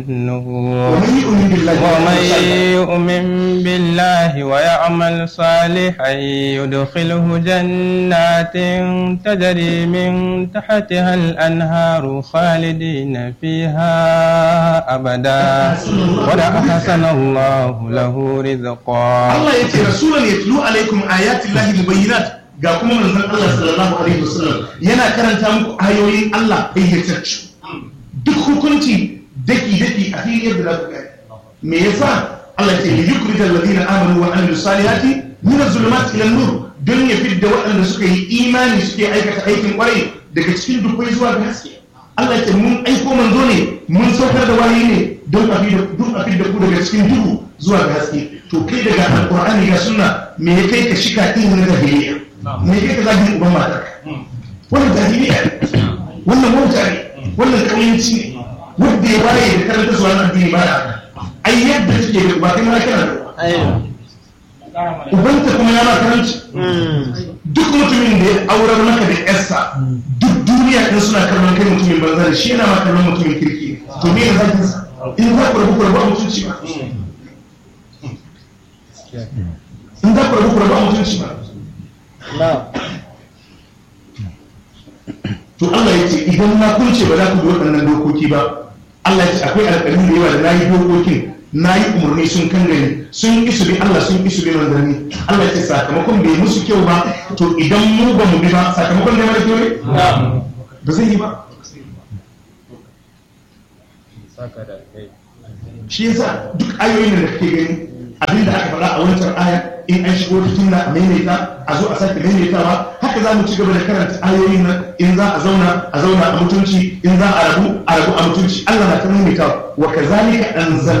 النبور ومن يؤمن بالله ومن يؤمن بالله ويعمل صالحا يدخله جنات تجري من تحتها الأنهار خالدين فيها أبدا ولا أحسن الله له رزقا Allah ya ce rasulan ya tulu alaikum ayatin lahi mubayyinat ga kuma manzon Allah sallallahu alaihi wasallam yana karanta muku ayoyin Allah bayyatacce duk hukunci daki daki a fili yadda za ku gani me yasa Allah ya ce li yukhrij alladhina amanu wa amilus salihati min az-zulumati ila an-nur don ya fidda waɗanda suka yi imani suke aikata aikin kwarai daga cikin dukkai zuwa ga haske Allah ya ce mun aiko manzo ne mun saukar da wahayi ne don a fidda duk a fidda ku daga cikin duhu zuwa ga haske to kai daga alqur'ani ga sunna me ya kai ka shika din na jahiliya me ya kai ka zagin uban matar wannan jahiliya ne. wannan wauta ne wannan kauyanci ne wanda ya waye da karanta zuwa na addini ba da haka. ai yadda take da ba kai ma kana da uba. ubanta kuma ya ma karanci duk mutumin da ya aurar maka da yarsa duk duniya din suna kallon kai mutumin banza da shi yana ma kallon mutumin kirki ne. to me ya zaki sa in za ku rabu ku rabu a mutunci ba in za ku rabu ku rabu a mutunci ba to Allah ya ce idan na kunce ba za ku bi waɗannan dokoki ba Allah ya ce akwai alƙalin da yawa da na yi dokokin na yi umarni sun kan gani sun isu bi Allah sun isu bi manzanni Allah ya ce sakamakon bai musu kyau ba to idan mu ba mu bi ba sakamakon da mara kyau ne ba zai yi ba shi yasa duk ayoyin da kake gani abin da aka faɗa a wancan aya in an shigo cikin na a maimaita a zo a sake maimaitawa haka za mu ci gaba da karanta ayoyin nan in za a zauna a zauna a mutunci in za a rabu a rabu a mutunci Allah na ta maimaitawa wa kazalika anzal